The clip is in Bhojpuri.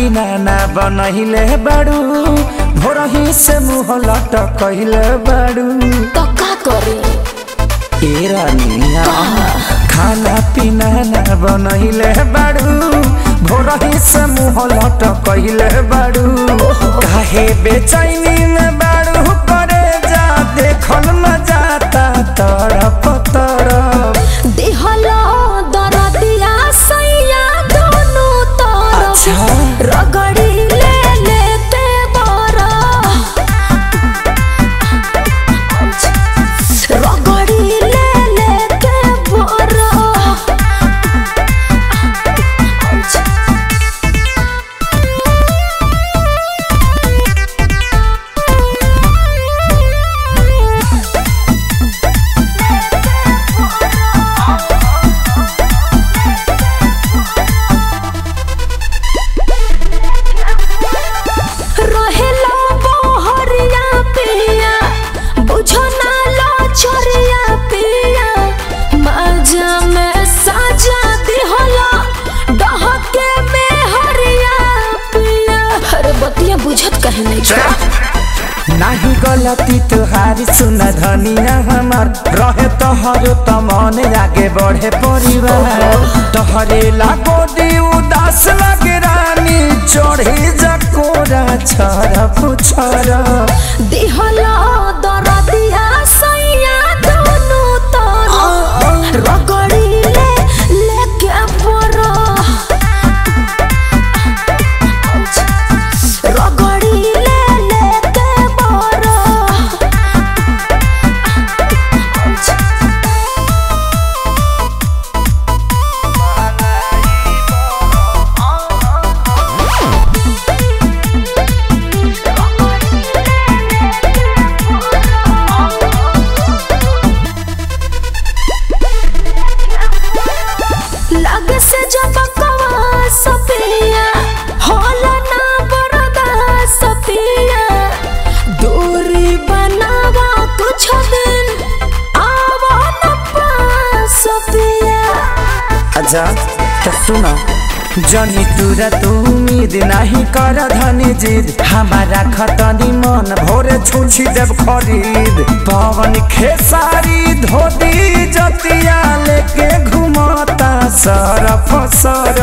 पीना ना बनहिले बाड़ू भोरही से मुँह लटकहिले बाड़ू तो का करे ए रानिया खाना पीना ना बनहिले बाड़ू भोरही से मुँह लटकहिले बाड़ू काहे बेचैनी में बाड़ू करे जा देखल न जाता तरफ तरफ दिहलो दरदिया सैया दोनों तरफ अच्छा। रगड़ी ले लेते बरा रगड़ी ले लेते बरा रहेला बहरिया पिया बुझो ना लो छोरिया पिया मजा में साजा दिहला डहके में हरिया पिया अरे बतिया बुझत कहे नहीं छा नाही गलती तुहारी सुन धनिया हमार रहे तोहर त मन आगे बढ़े परिवार तोहरे लागो दी उदास लगे रानी चढ़े जकोरा छर पुछर दिहला दरदिया सैया दोनों तरफ रगड़ी ले लेके बरा रगड़ी ले लेके बरा लगे से जब कवा सपिया होला ना बरदा सपिया दूरी बनावा कुछ दिन आवा न पास सपिया अच्छा तो सुनो जनी तुरा तू उम्मीद नहीं कर धनी जिद हमारा खतनी मन भोरे छुछी देव खरीद पवन खेसारी धोती जतिया लेके घुमता सरफ सर